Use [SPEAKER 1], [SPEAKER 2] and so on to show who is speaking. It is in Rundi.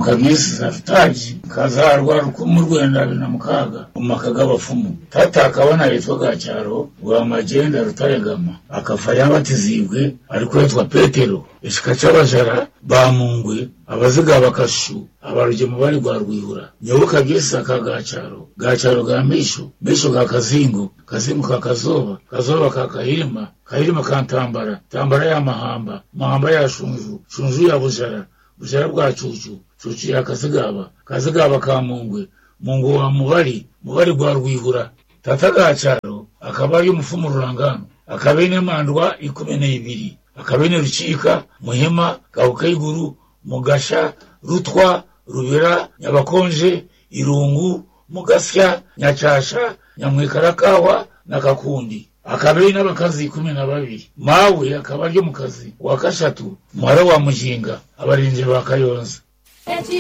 [SPEAKER 1] mukagisi safutaji kazarwa rukumu rwenda abiri na mukaga umaka g'abapfumu tata akabona yitwa gacyaro rwa magenda rutaregama akafa yabatizibwe ariko yitwa petero ishika c'abajara bamungwe abaziga bakashu abarugemu bari rwa rwihura nyoboka gisa ka gacaro gacaro ga misho misho ga kazingo kazingo ka kazoba kazoba ka kahirima kahirima ka ntambara ntambara ya mahamba mahamba ya shunju shunju ya bujara bujara bwa cucu cucu ya kazigaba kazigaba ka mungwe mungu wa mubari mubari rwa rwihura tata gacaro akaba ari umufumu rurangano akabene mandwa ikumi n'ibiri akabene rucika muhima gahukayiguru mugasha rutwa rubera nyabakonje irungu mugasya nyacasha nyamwikarakawa na kakundi akabiri n'abakazi kumi na babiri mawe akaba aryo mu kazi wa kashatu muhara wa mujinga abarinzi ba kayonza